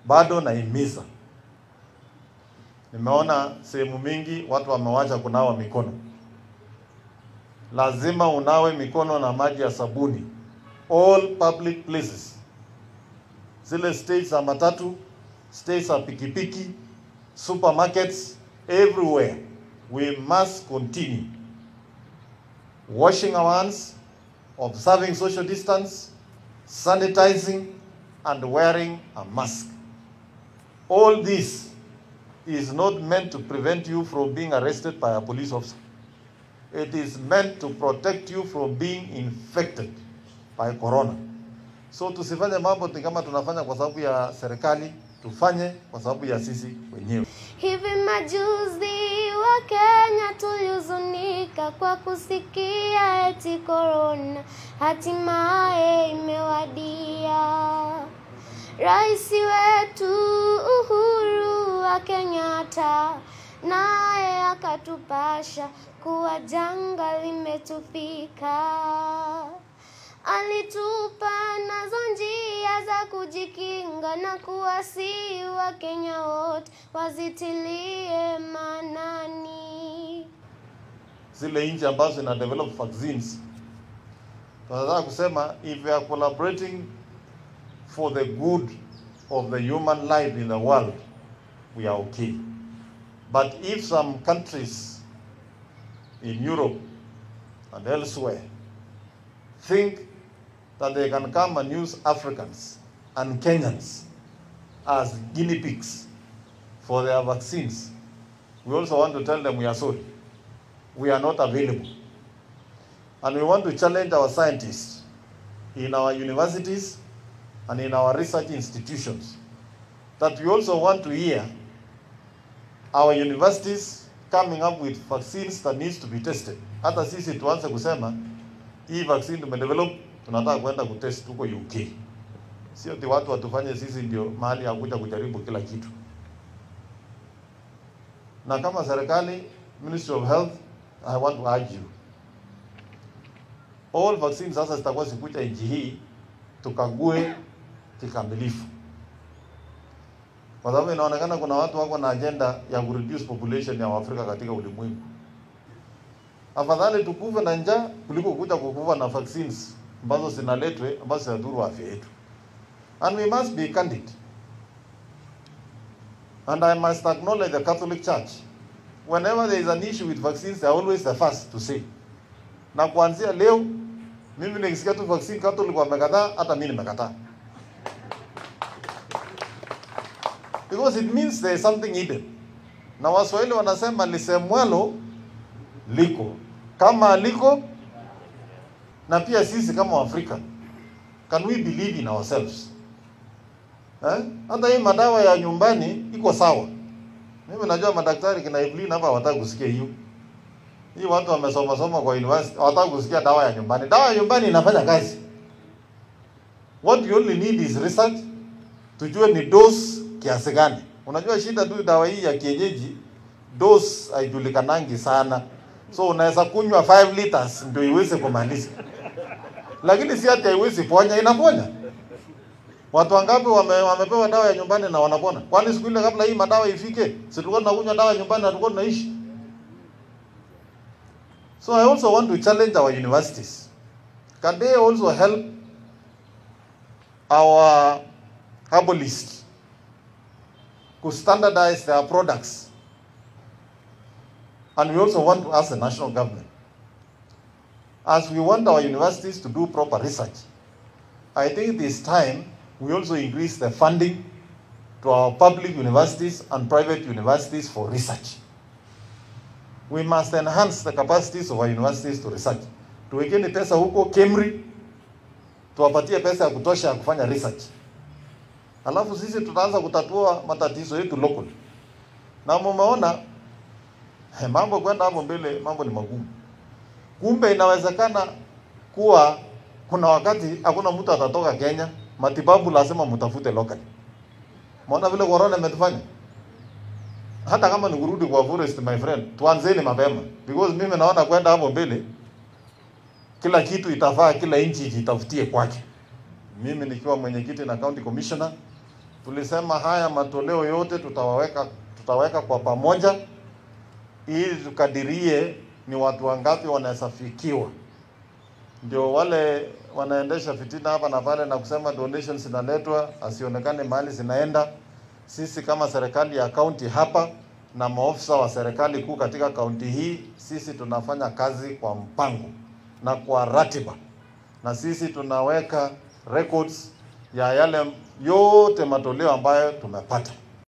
bado naimiza. Nimeona sehemu mingi watu wamewacha kunawa mikono. Lazima unawe mikono na maji ya sabuni all public places, zile states za matatu, states za pikipiki, supermarkets, everywhere we must continue washing our hands, observing social distance, sanitizing, and wearing a mask. All this is not meant to prevent you from being arrested by a police officer. It is meant to protect you from being infected by corona. So tusifanye mambo ni kama tunafanya kwa sababu ya serikali, tufanye kwa sababu ya sisi wenyewe. Hivi majuzi wa Kenya tulihuzunika kwa kusikia eti korona hatimaye imewadia. Rais wetu Uhuru wa Kenyatta naye akatupasha kuwa janga limetufika. Alitupa nazo njia za kujikinga na kuwasihi Wakenya wote wazitilie maanani. Zile nchi ambazo zina develop vaccines, tunataka kusema if we are collaborating for the good of the human life in the world, we are okay. But if some countries in Europe and elsewhere think that they can come and use Africans and Kenyans as guinea pigs for their vaccines, we also want to tell them we are sorry. We are not available. And we want to challenge our scientists in our universities and in our research institutions that we also want to hear our universities coming up with vaccines that needs to be tested. Hata sisi tuanze kusema hii vaccine tumedevelop, tunataka kwenda kutest huko UK. Sio ati watu watufanye sisi ndio mahali ya kuja kujaribu kila kitu. Na kama serikali, Ministry of Health, I want to urge you. All vaccines sasa zitakuwa zikuja nchi hii tukague kikamilifu, kwa sababu inaonekana kuna watu wako na agenda ya kureduce population ya Waafrika katika ulimwengu. Afadhali tukufe na njaa kuliko kuja kukufa na vaccines ambazo zinaletwe ambazo zinadhuru afya yetu. And we must be candid. And I must acknowledge the Catholic Church. Whenever there is an issue with vaccines, they are always the first to say. Na kuanzia leo mimi nikisikia tu vaccine Catholic wamekataa, hata mimi nimekataa. Because it means there is something hidden. Na Waswahili wanasema lisemwalo liko kama liko, na pia sisi kama Waafrika, can we believe in ourselves eh? Hata hii madawa ya nyumbani iko sawa. Mimi najua madaktari kina Evelyn hapa hawataka kusikia hiyo. Hii watu wamesoma soma kwa university hawataka kusikia dawa ya nyumbani. Dawa ya nyumbani inafanya kazi. What you only need is research, tujue ni dose kiasi gani. Unajua shida tu dawa hii ya kienyeji dose haijulikanangi sana, so unaweza kunywa 5 liters ndio iweze kumaliza, lakini si ati haiwezi ponya, inaponya. Watu wangapi wame, wamepewa dawa ya nyumbani na wanapona? Kwani siku ile kabla hii madawa ifike, si tulikuwa tunakunywa dawa ya nyumbani na tulikuwa tunaishi? So I also want to challenge our universities. Can they also help our herbalists to standardize their products? And we also want to ask the national government, as we want our universities to do proper research, I think this time we also increase the funding to our public universities and private universities for research. We must enhance the capacities of our universities to research. Tuwekeni pesa huko KEMRI, tuwapatie pesa ya kutosha ya kufanya research. Alafu sisi tutaanza kutatua matatizo yetu local. Na mumeona eh, mambo kwenda hapo mbele, mambo ni magumu. Kumbe inawezekana kuwa kuna wakati hakuna mtu atatoka Kenya, matibabu lazima mtafute local. Maona vile corona imetufanya hata kama ni kurudi kwa forest my friend, tuanzeni mapema because mimi naona kwenda hapo mbele, kila kitu itafaa, kila nchi jitafutie kwake. Mimi nikiwa mwenyekiti na county commissioner, tulisema haya matoleo yote tutawaweka tutaweka kwa pamoja ili tukadirie ni watu wangapi wanaweza fikiwa, ndio wale wanaendesha fitina hapa na pale na kusema donations zinaletwa asionekane mahali zinaenda. Sisi kama serikali ya kaunti hapa na maofisa wa serikali kuu katika kaunti hii, sisi tunafanya kazi kwa mpango na kwa ratiba, na sisi tunaweka records ya yale yote matoleo ambayo tumepata.